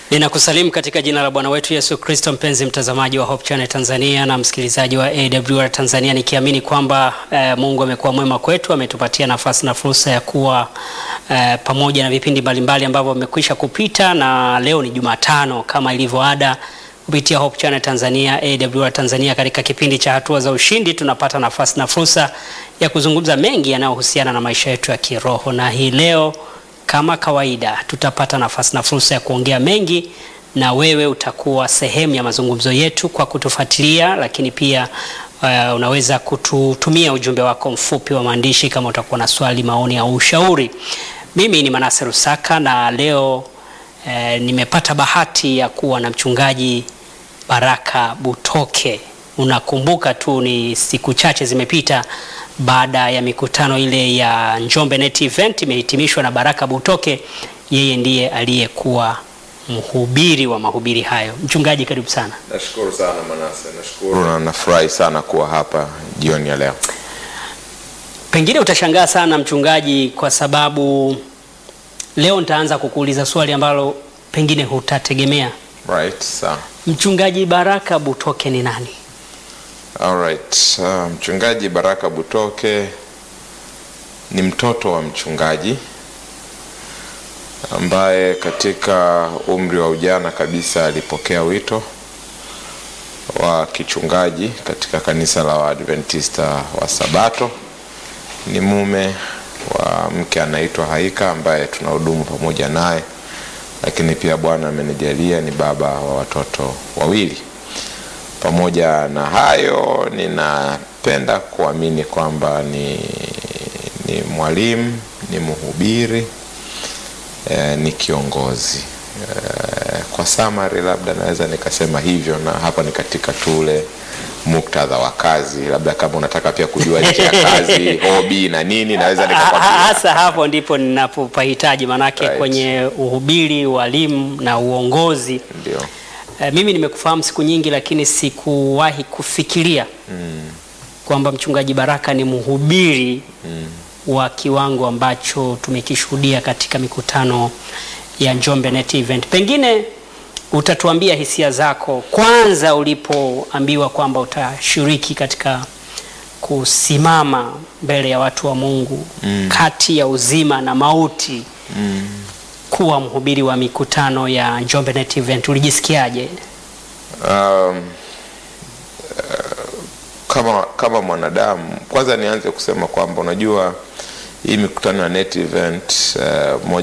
Ninakusalimu katika jina la Bwana wetu Yesu Kristo, mpenzi mtazamaji wa Hope Channel Tanzania na msikilizaji wa AWR Tanzania, nikiamini kwamba eh, Mungu amekuwa mwema kwetu, ametupatia nafasi na fursa ya kuwa eh, pamoja na vipindi mbalimbali ambavyo vimekwisha kupita, na leo ni Jumatano kama ilivyo ada kupitia Hope Channel Tanzania, AWR Tanzania, katika kipindi cha hatua za ushindi tunapata nafasi na fursa ya kuzungumza mengi yanayohusiana na maisha yetu ya kiroho, na hii leo kama kawaida tutapata nafasi na fursa ya kuongea mengi na wewe utakuwa sehemu ya mazungumzo yetu kwa kutufuatilia, lakini pia uh, unaweza kututumia ujumbe wako mfupi wa maandishi kama utakuwa na swali, maoni au ushauri. Mimi ni Manase Rusaka na leo eh, nimepata bahati ya kuwa na mchungaji Baraka Butoke. Unakumbuka tu ni siku chache zimepita baada ya mikutano ile ya Njombe Net Event imehitimishwa na Baraka Butoke. Yeye ndiye aliyekuwa mhubiri wa mahubiri hayo. Mchungaji, karibu sana. Nashukuru sana Manase, nashukuru na nafurahi sana kuwa hapa jioni ya leo. Pengine utashangaa sana mchungaji, kwa sababu leo nitaanza kukuuliza swali ambalo pengine hutategemea. Right, sawa. Mchungaji Baraka Butoke ni nani? Alright. Uh, mchungaji Baraka Butoke ni mtoto wa mchungaji ambaye katika umri wa ujana kabisa alipokea wito wa kichungaji katika kanisa la Waadventista wa Sabato. Ni mume wa mke anaitwa Haika ambaye tunahudumu pamoja naye, lakini pia Bwana amenijalia ni baba wa watoto wawili. Pamoja na hayo, ninapenda kuamini kwamba ni, ni mwalimu, ni mhubiri eh, ni kiongozi eh, kwa summary labda naweza nikasema hivyo, na hapa ni katika tule muktadha wa kazi, labda kama unataka pia kujua nje ya kazi hobi na nini, naweza nikakwambia. Hasa hapo ndipo ninapopahitaji, manake Right. kwenye uhubiri, walimu na uongozi Ndio, Eh, mimi nimekufahamu siku nyingi, lakini sikuwahi kufikiria kwamba mchungaji Baraka ni mhubiri wa kiwango ambacho tumekishuhudia katika mikutano ya Njombe Net Event. Pengine utatuambia hisia zako kwanza ulipoambiwa kwamba utashiriki katika kusimama mbele ya watu wa Mungu kati ya uzima na mauti kuwa mhubiri wa mikutano ya Njombe Net Event, ulijisikiaje? um, eh, kama kama mwanadamu, kwanza nianze kusema kwamba unajua hii mikutano ya net event uh, moja